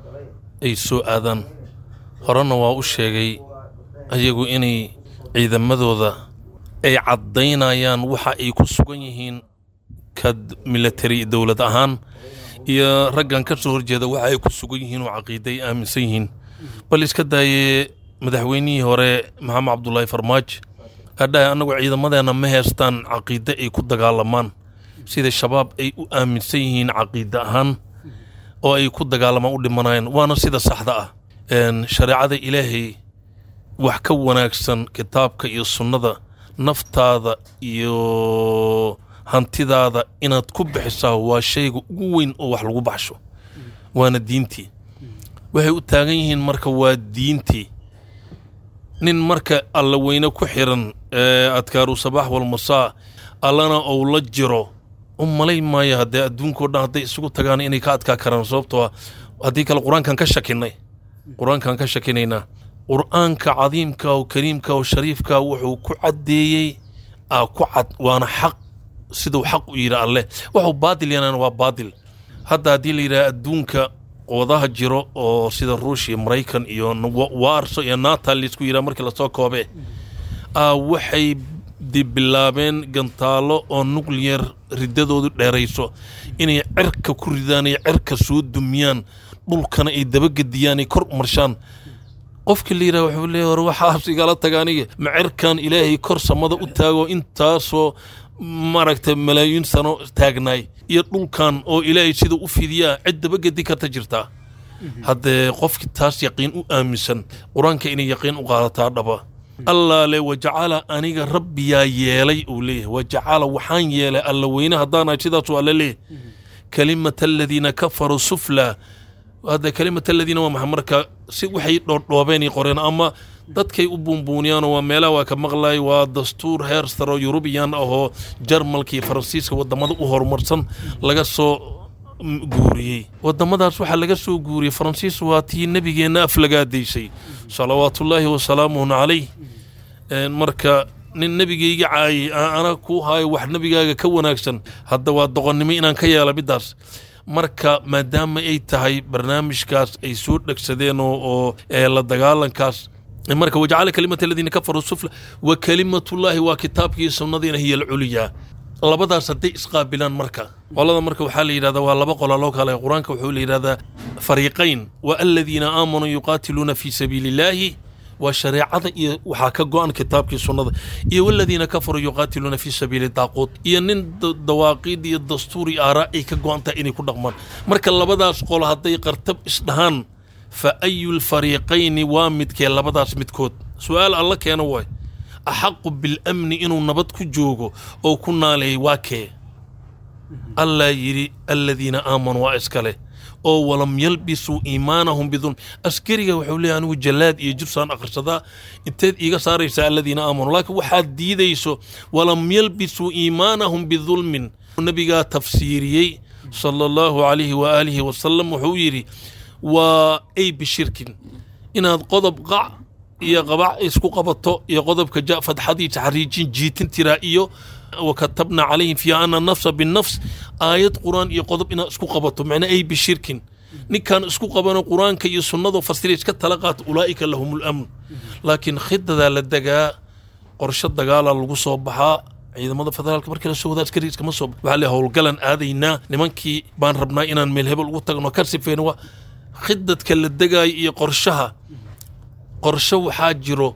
ay soo aadaan horena waa u sheegay ayagu inay ciidamadooda ay caddaynayaan waxa ay ku sugan yihiin ka military dowlad ahaan iyo raggan ka soo horjeeda waxa ay ku sugan yihiin oo caqiida ay aaminsan yihiin bal iska daaye madaxweynihii hore maxamed cabdulaahi farmaajo adhahay annagu ciidamadeenna ma heestaan caqiide ay ku dagaalamaan sida shabaab ay u aaminsan yihiin caqiide ahaan oo ay ku dagaalamaan u dhimanayaan waana sida saxda ah Een, shareecada ilaahay wax ka wanaagsan kitaabka iyo sunnada naftaada iyo hantidaada inaad ku bixisaa waa shayga ugu weyn oo wax lagu baxsho waana diintii waxay u taagan yihiin marka waa diintii nin marka alla weyne ku xiran ee adkaaru sabaax walmasaa allana ou la jiro u malay maayo haddee adduunkao dhan hadday isugu tagaan inay ka adkaa karaan sababtoo ah haddii kale qur-aankan ka shakinay qur-aankan ka shakinaynaa qur-aanka cadiimka oo kariimka oo shariifka wuxuu ku caddeeyey aa ku cad waana xaq siduu xaq u yidhi alleh waxuu baadil yanaan waa baadil hadda haddii la yidhaha adduunka wadaha jiro oo sida ruushia maraykan iyo wa- waarso iyo naata laisku yidhaha markii lasoo koobe aa waxay di bilaabeen gantaalo oo nuclear riddadoodu dheerayso inay cirka ku ridaan ay cirka soo dumiyaan dhulkana ay dabagediyaan ay kor marshaan qofkii la yidhaha wuxuu leeyahay war waxaas igala taga aniga ma cirkan ilaahay kor samada u taago intaasoo maaragtay malaayiin sano taagnaay iyo dhulkan oo ilaahay sida u fidiyaa cid dabagedi karta jirtaa haddee qofkii taas yaqiin u aaminsan qur-aanka inay yaqiin u qaadataa dhaba allaa le wajacala aniga rabbiyaa yeelay uu leeyahay wajacala waxaan yeelay alla weyne haddaanahay sidaasuu alle leeyahay kalimata aladiina kafaruu sufla hadda kalimata aladiina waa maxa marka si waxay dhoordhoobeen qoreen ama dadkay u buunbuuniyaanoo waa meelaha waa ka maqlay waa dastuur heer saro yurubiyan ahoo jarmalka iyo faransiiska wadamada u horumarsan laga soo guuriyey wadamadaas waxaa laga soo guuriyey faransiis waa tii nebigeenna aflagaadaysay salawaatullaahi wasalaamuhu calayh marka nin nebigayga caayay ana kuu haayo wax nebigaaga ka wanaagsan hadda waa doqonnimo inaan ka yeela middaas marka maadaama ay tahay barnaamijkaas ay soo dhegsadeen oo la dagaalankaas marka wajacala kalimata aladiina kafaruu sufla wa kalimatullaahi waa kitaabkii sunnadiina hiya alculyaa labadaas hadday isqaabilaan marka qolada marka waxaa la yidhahdaa waa laba qola loo kale qur-aanka wuxuu la yidhahdaa fariiqayn wa aladiina aamanuu yuqaatiluuna fii sabiili illaahi waa shareecada iyo waxaa ka go-an kitaabkii sunnada iyo waladiina kafaruu yuqaatiluuna fii sabiili daaquud iyo nin dawaaqiid iyo dastuur iyo aaraa ay ka go-an tahay inay ku dhaqmaan marka labadaas qolo hadday qartab isdhahaan fa ayu lfariiqayni waa midkee labadaas midkood su-aal alla keeno waay axaqu bilamni inuu nabad ku joogo oo ku naaleeyay waa kee allaa yidhi aladiina aamanuu waa iskale oo walam yalbisuu iimaanahum bidulm askariga wuxuu leeyahy anigu jallaad iyo jirsaan akhrisadaa inteed iiga saaraysaa aladiina aamanuu laakiin waxaad diidayso walam yalbisuu iimaanahum bidulmin nabigaa tafsiiriyey sala allahu calayhi waaalihi wasalam wuxuu yidhi waa ay bishirkin inaad qodob qac iyo qabac isku qabato iyo qodobka ja fadxadii taxriijin jiitin tiraa iyo wakatabna calayhim fiiha ana nafsa binafs aayad qur-aan iyo qodob inaad isku qabato macnaa ay bishirkin ninkaan isku qabano qur-aanka iyo sunnadu fasira iska tala qaata ulaa'ika lahum lamn laakiin khidadaa la degaa qorsho dagaalaa lagu soo baxaa ciidamada federaalka markii la soo wadaa askari iskama soo waxaa le howlgalan aadaynaa nimankii baan rabnaa inaan meel hebel ugu tagno ka sifeyno waa khidadka la degaayo iyo qorshaha qorsho waxaa jiro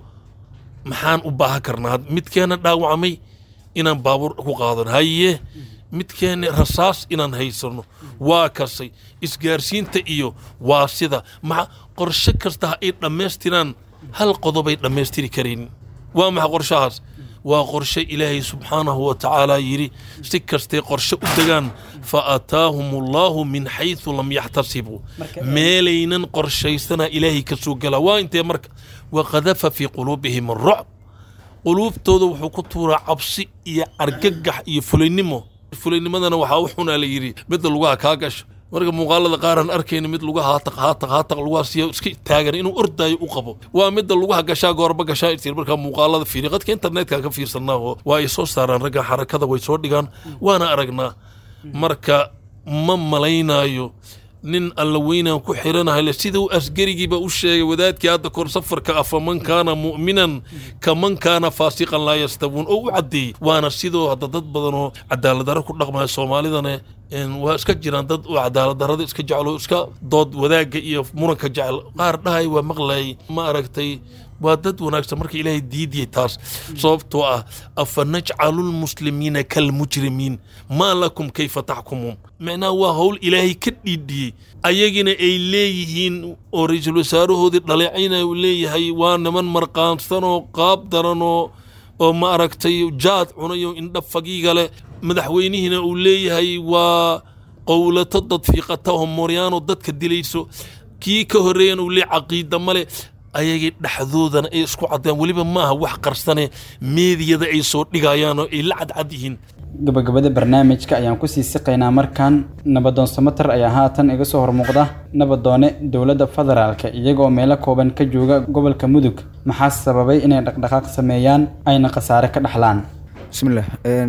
maxaan u baahan karnaa midkeena dhaawacmay inaan baabuur ku qaadano haye midkeena rasaas inaan haysano waa kasay isgaarsiinta iyo waa sida maa qorsho kasta ha ay dhammaystiraan hal qodobay dhammaystiri karaynin waa maxa qorshahaas waa qorshe ilaahay subxaanahu wa tacaala yidhi si kastay qorshe u degaan fa aataahum allaahu min xaysu lam yaxtasibuu meelaynan qorshaysana ilaahay ka soo galaa waa intee marka waqadafa fii quluubihim arucb quluubtooda wuxuu ku tuuraa cabsi iyo argagax iyo fulaynimo fulaynimadana waxaa u xunaa la yidhi midda lugaha kaa gasho marka muuqaalada qaaraan arkayna mid lugaha haataq haataq haataq lugaha siya iska taagan inuu ordaayo u qabo waa midda lugaha gashaa goorba gashaa isir markaa muuqaalada fiiri qadka internetka ka fiirsanaa oo waa ay soo saaraan ragga xarakada way soo dhigaan waana aragnaa marka ma malaynaayo nin alla weynaan ku xiranahay sida uu asgarigiiba u sheegay wadaadkii hadda kor safarka ah faman kaana mu'minan kaman kaana faasiqan laa yastawuun oo u caddeeyey waana sidoo hadda dad badan oo cadaaladdarro ku dhaqmaya soomaalidana waa iska jiraan dad oo cadaaladdarrada iska jeclo iska dood wadaagga iyo muranka jecel qaar dhahay waa maqlayay ma aragtay waa dad wanaagsan marka ilaahay diidiyey taas sababtoo ah afa najcalu lmuslimiina kalmujrimiin maa lakum kayfa taxkumuun macnaha waa howl ilaahay ka dhiidhiyey ayagina ay leeyihiin oo ra-iisul wasaarahoodii dhaleecayna uu leeyahay waa niman marqaansanoo qaab daranoo oo ma aragtay jaad cunayo indha fagiiga leh madaxweynihiina uu leeyahay waa qowlato dad fiiqataho mooryaano dadka dilayso kii ka horreeyana uu leeyahy caqiida male ayagii dhexdoodana ay isku caddeen weliba maaha wax qarsane meediyada ay soo dhigayaan oo ay la cadcad yihiin gabagabada barnaamijka ayaan kusii siqaynaa markan nabadoon samater ayaa haatan iga soo hormuuqda nabadoone dowladda federaalka iyagoo meelo kooban ka jooga gobolka mudug maxaa sababay inay dhaqdhaqaaq sameeyaan ayna khasaare ka dhaxlaan bismillah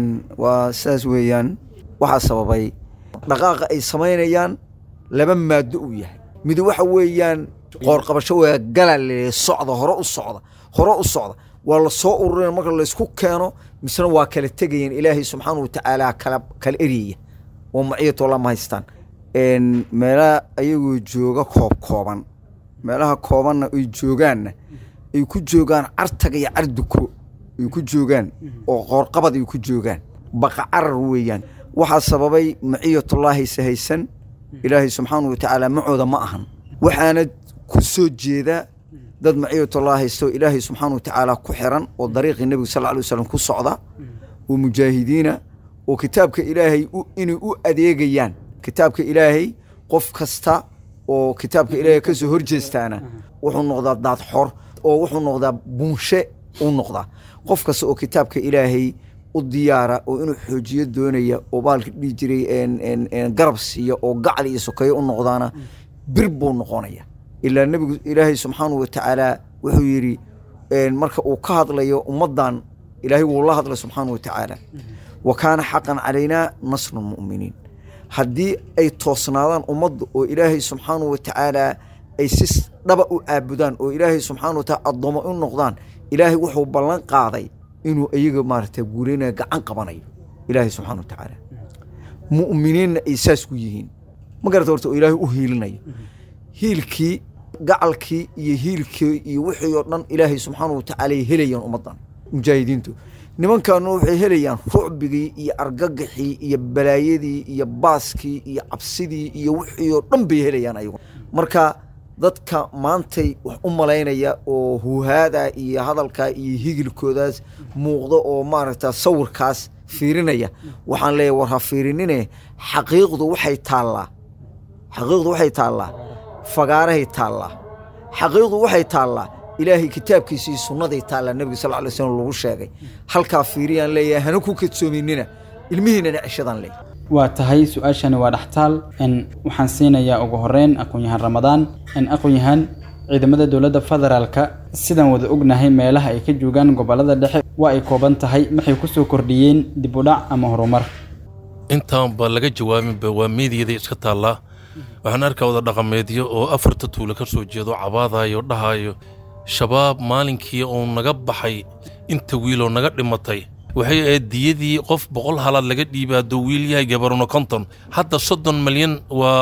waa sidaas weeyaan waxaa sababay dhaqaaqa ay samaynayaan laba maado uu yahay mid waxa weeyaan qoorqabasho waa galale socda hore u socda hore u socda waa la soo ururin marka laysku keeno misna waa kala tegayeen ilaahay subxaana watacaala kala kala eryaya oo maciyatoo lama haystaan meelaha ayagoo jooga koob kooban meelaha koobanna ay joogaanna ay ku joogaan cartaga iyo carduko ay ku joogaan oo qoorqabad ay ku joogaan baqa carar weeyaan waxaa sababay maciyatullaahi sahaysan ilaahay subxaana watacaala macooda ma ahan waxaana ku soo jeeda dad maciyatullah haysto ilaahay subxaana watacaala ku xiran oo dariiqii nebiga sal ly wasalam ku socda oo mujaahidiina oo kitaabka ilaahay inay u adeegayaan kitaabka ilaahay qof kasta oo kitaabka ilaahay kasoo horjeestaana wuxuu noqdaa daad xor oo wuxuu noqdaa buunshe u noqdaa qof kasta oo kitaabka ilaahay u diyaara oo inuu xoojiyo doonaya oo baalka dhihi jiray en- en- en garab siiya oo gacal iyo sokeeyo u noqdaana bir buu noqonaya ilaa nebigu ilaahay subxaanahu watacaala wuxuu yidhi en, marka uu ka hadlayo ummaddan ilaahay wuu la hadlay subxaanahu watacaala wa kaana xaqan calaynaa nasru lmu'miniin haddii ay toosnaadaan ummadda oo ilaahay subxaanahu watacaala ay si dhaba u aabudaan oo ilaahay subxaanahu watacaala addoomo u noqdaan ilaahay wuxuu ballan qaaday inuu iyaga maaragta guuleynaya gacan qabanayo ilaahay subxaanahu watacaala mu'miniinna ay saas ku yihiin ma garata horta oo ilaahay u hiilinayo hiilkii gacalkii iyo hiilkii iyo wixii oo dhan ilaahay subxaanahu watacaala ay helayaan ummaddan mujaahidiintu nimankaanu waxay helayaan rucbigii iyo argagaxii iyo balaayadii iyo baaskii iyo cabsidii iyo wixii oo dhan bay helayaan ayagu marka dadka maantay wax u malaynaya oo huhaada iyo hadalkaa iyo higilkoodaas muuqda oo maaragta sawirkaas fiirinaya waxaan leeyahay war ha fiirinine xaqiiqdu waxay taallaa xaqiiqdu waxay taallaa fagaarahay taallaa xaqiiqdu waxay taallaa ilaahay kitaabkiisa iyo sunnaday taallaa nebiga sal lla alay slam lagu sheegay halkaa fiiriyaan leeyahay hana ku kadsoominina ilmihiinana ceshadaan leeyahay waa tahay su-aashani waa dhaxtaal n waxaan siinayaa ugu horeyn aqoon-yahaan ramadaan n aqoon-yahaan ciidamada dowladda federaalka sidaan wada ognahay meelaha ay ka joogaan gobollada dhexe waa ay kooban tahay maxay ku soo kordhiyeen dib u dhac ama horumar intaan ba laga jawaabinba waa meediyada iska taallaa waxaan arkaa wada dhaqameedyo oo afarta tuula ka soo jeedo cabaadayo dhahayo shabaab maalinkii uu naga baxay inta wiiloo naga dhimatay waxay ahayd diyadii qof boqol halaad laga dhiibay hadduu wiil yahay gabarno konton hadda soddon malyan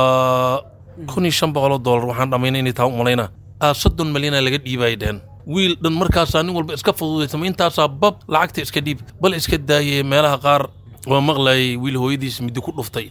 waa kun iyo shan boqoloo doolar waxaan dhammaynay inay taa u malaynaa aa soddon malyanaa laga dhiibay dhehen wiil dhan markaasaa nin walba iska fududaysama intaasaa bab lacagta iska dhiib bal iska daayay meelaha qaar waa maqlayay wiil hooyadiis midi ku dhuftay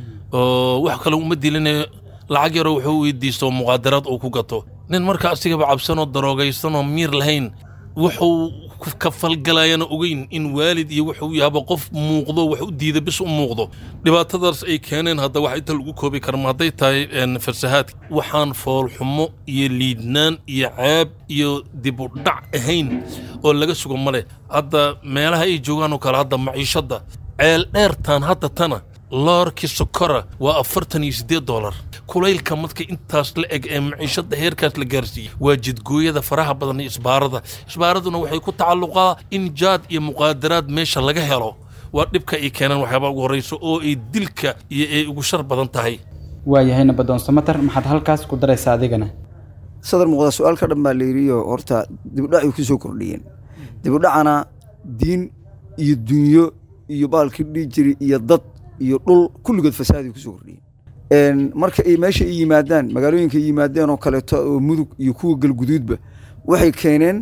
oo wax kale uma diline lacag yaroo wuxuu weydiisto oo muqaadaraad uu ku gato nin marka asigaba cabsanoo daroogaysanoo miir lahayn wuxuu ku kafalgalayana ogeyn in waalid iyo wuxuu yahaba qof muuqdo wax u diida bis u muuqdo dhibaatadaas ay keeneen hadda wax inta lagu koobi karma hadday tahay een, farsahaadka waxaan foolxumo iyo liidnaan iyo caab iyo dib u dhac ahayn oo laga sugo male hadda meelaha ay joogaan oo kale hadda maciishadda ceel dheertaan hadda tana loorkii sokora waa afartan iyo siddeed doolar kulaylka marka intaas la eg ee maciishada heerkaas la gaarsiiyey waa jidgooyada faraha badan iyo isbaarada isbaaraduna waxay ku tacalluqaa in jaad iyo muqaadaraad meesha laga helo waa dhibka ay keenaan waxyaaba ugu horrayso oo ay dilka iyo ay ugu shar badan tahay waayahay nabadoon samatar maxaad halkaas ku daraysaa adigana sadar muuqda su-aal ka dhan baa la yidhiyo horta dibudhacay ku soo kordhiyeen dibudhacana diin iyo dunyo iyo baalkii dhihi jiri iyo dad iyo dhul kulligood fasaaday kusoo kordhiyeen marka ay meesha ay yimaadaan magaalooyinka ay yimaadeen oo kaleeto oo mudug iyo kuwa galguduudba waxay keeneen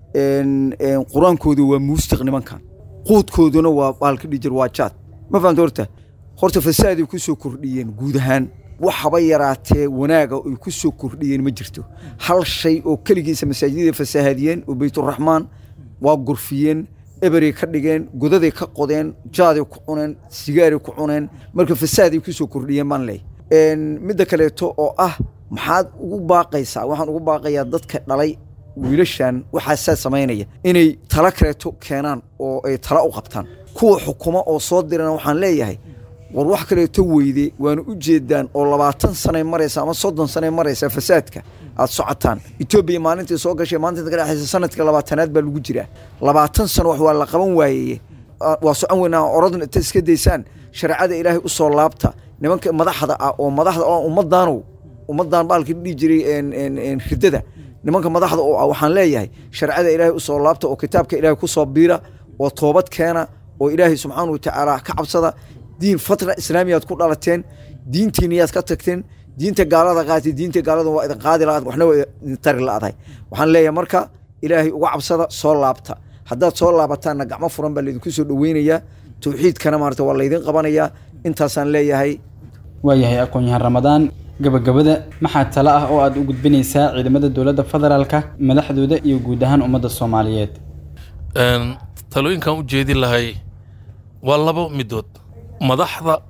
qur-aankooda waa muustiq nimankan quudkooduna waa baalka dhihi jir waa jaad ma fahamta horta horta fasaaday kusoo kordhiyeen guud ahaan waxaba yaraatee wanaaga ay ku soo kordhiyeen ma jirto hal shay oo keligiisa masaajidada fasaahadiyeen oo beyturaxmaan waa gurfiyeen eberay ka dhigeen godaday ka qodeen jaaday ku cuneen sigaaray ku cuneen marka fasaaday ku soo kordhiyeen baan leey midda kaleeto oo ah maxaad ugu baaqaysaa waxaan ugu baaqayaa dadka dhalay wiilashan waxaasaa samaynaya inay tala kaleeto keenaan oo ay tala u qabtaan kuwa xukuma oo soo dirana waxaan leeyahay war wax kaleeto weyde waana u jeedaan oo labaatan sanay maraysa ama soddon sanay maraysa fasaadka aad socotaan etoobiya maalintii soo gashay maalinta ka dhexaysa sanadka labaatanaad baa lagu jiraa labaatan sano wax waa la qaban waayeye waa socon weynaa orodna inta iska daysaan shareecada ilaahay u soo laabta nimanka madaxda ah oo madaxda oo ummadaanow ummadan baalkii dhihi jiray ridada nimanka madaxda oo ah waxaan leeyahay shareecada ilaahay u soo laabta oo kitaabka ilaahay ku soo biira oo toobad keena oo ilaahay subxaana wa tacaala ka cabsada diin fatra islaamiyaad ku dhalateen diintiiniyaad ka tagteen diinta gaalada qaatay diinta gaalada waa idin qaadi la waxna waa idin tari la-dahay waxaan leeyahay marka ilaahay uga cabsada soo laabta haddaad soo laabataanna gacmo furan baa laydinku soo dhoweynayaa towxiidkana maarata waa laydin qabanayaa intaasaan leeyahay waayahay aqoon-yahaan ramadaan gabagabada maxaa talo ah oo aad u gudbinaysaa ciidamada dowladda federaalka madaxdooda iyo guud ahaan ummadda soomaaliyeed talooyinkan u jeedin lahay waa laba midood madaxda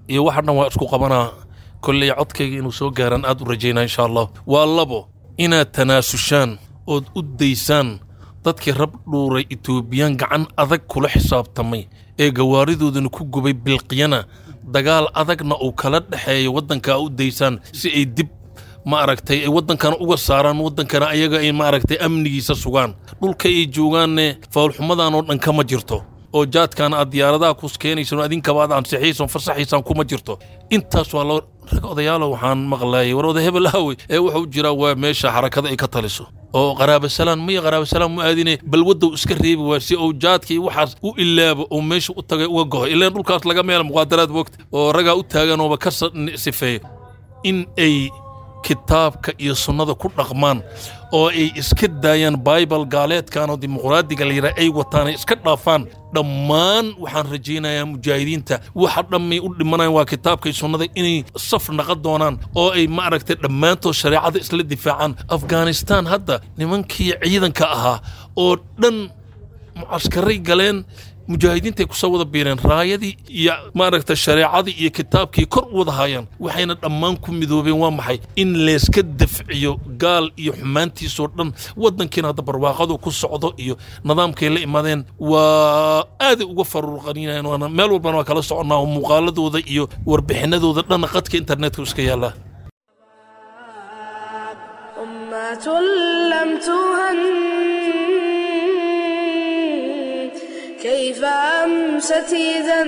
iyo waxa dhan waa isku qabanaa kolley codkayga inuu soo gaaraan aad u rajaynaa insha allah waa labo inaad tanaasushaan ood u daysaan dadkii rab dhuuray etoobiyaan gacan adag kula xisaabtamay ee gawaaridoodana ku gubay bilqiyana dagaal adagna uu kala dhexeeyo waddankaa u daysaan si ay dib ma aragtay ay waddankana uga saaraan waddankana ayaga ay ma aragtay amnigiisa sugaan dhulka ay joogaanne fawlxumadan oo dhan kama jirto oo jaadkan aad diyaaradaha kus keenaysan adinkaba aad ansixiyaysan fasaxaysaan kuma jirto intaas waa loo rag odayaalo waxaan maqlaayay war oda hebel aawe ee wuxuu jiraa waa meesha xarakada ay ka taliso oo qaraabasalaan miya qaraabasalaan mu aadine bal waddow iska reebi waa si uu jaadkii waxaas u ilaabo oo meesha u tagay uga goho ileen dhulkaas laga meela muqaadaraad wogta oo ragaa u taagan ooba ka sifeeyo in ay kitaabka iyo sunnada ku dhaqmaan oo ay iska daayaan baibal gaaleedkan oo dimuqraadiga la yidhaha ay wataan ay iska dhaafaan dhammaan waxaan rajaynayaa mujaahidiinta waxa dhammay u dhimanayaan waa kitaabka iyo sunnada inay saf naqan doonaan oo ay ma aragtay dhammaantood shareecada isla difaacaan afghanistan hadda nimankii ciidanka ahaa oo dhan mucaskaray galeen mujaahidiintay ku soo wada biireen raayadii iyo maaragta shareecadii iyo kitaabkii kor u wada haayaan waxayna dhammaan ku midoobeen waa maxay in layska dafciyo gaal iyo xumaantiisoo dhan waddankiina hadda barwaaqadu ku socdo iyo nidaamkay la imaadeen waa aaday uga faruurqaninayaan waana meel walbana waa kala soconnaa oo muuqaaladooda iyo warbixinadooda dhanna qadka internetka iska yaallaa أمة لم تهن كيف أمست إذا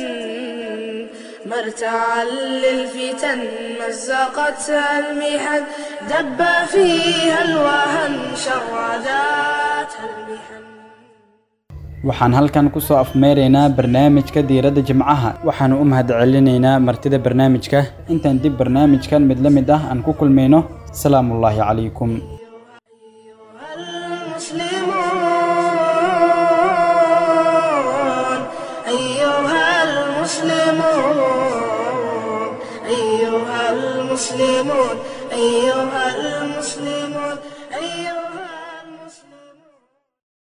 مرتعا للفتن مزقتها المحن دب فيها الوهن شرداتها المحن waxaan halkan ku soo afmeeraynaa barnaamijka diiradda jimcaha waxaanu u mahad celinaynaa martida barnaamijka intaan dib barnaamijkan mid la mid ah aan ku kulmayno salaamullaahi calaykum أيها المسلمون أيها المسلمون أيها المسلمون أيها